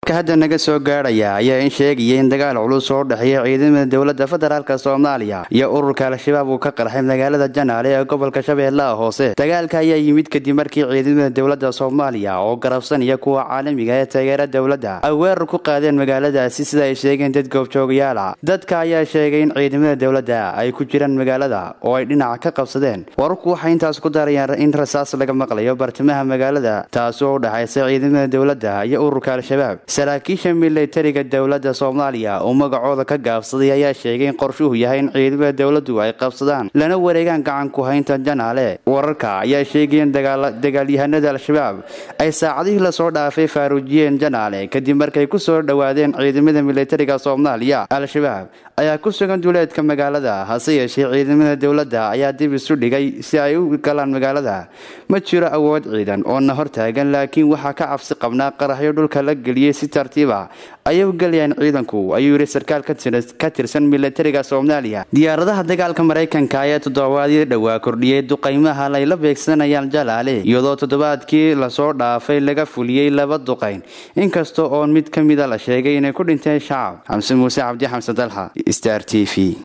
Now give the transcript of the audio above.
hadda naga soo gaadhaya ayaa in sheegaya in dagaal culus oo dhexeeya ciidamada dowladda federaalk soomaaliya iyo ururka al-shabaab uu ka qarxay magaalada janaale ee gobolka shabeellaha hoose dagaalka ayaa yimid kadib markii ciidamada dowladda soomaaliya oo garabsanaya kuwa caalamiga ee taageera dowladda ay weerar ku qaadeen magaaladaasi sida ay sheegeen dad goobjoogayaala dadka ayaa sheegay in ciidamada dowladda ay ku jiraan magaalada oo ay dhinaca ka qabsadeen wararku waxay intaas ku darayaan in rasaas laga maqlayo bartamaha magaalada taasi oo u dhexaysa ciidamada dowladda iyo ururka al-shabaab saraakiisha milatariga dowladda soomaaliya oo magacooda ka gaabsaday ayaa sheegay in qorshuhu yahay in ciidamada dowladdu ay qabsadaan lana wareegaan gacan ku haynta janaale wararka ayaa sheegaya in dagaalyahanada al-shabaab ay saacadihii lasoo dhaafay faaruujiyeen janaale kadib markay ku soo dhowaadeen ciidamada milatariga soomaaliya al-shabaab ayaa ku sugan duleedka magaalada hase yeeshee ciidamada dowladda ayaa dib isu dhigay si ay u galaan magaalada ma jiro awood ciidan oo na hortaagan laakiin waxaa ka cabsi qabnaa qaraxyo dhulka la geliyey si tartiiba ayay u gelayaan ciidanku ayuu yidhi sarkaal ka tirsan milatariga soomaaliya diyaaradaha dagaalka maraykanka ayaa toddobaadii dhowaa kordhiyey duqaymaha layla beegsanayaan jalaale iyadoo toddobaadkii lasoo dhaafay laga fuliyey laba duqayn inkasta oo mid ka mida la sheegay inay ku dhinteen shacab xamse muuse cabdi xamse dalxa star t v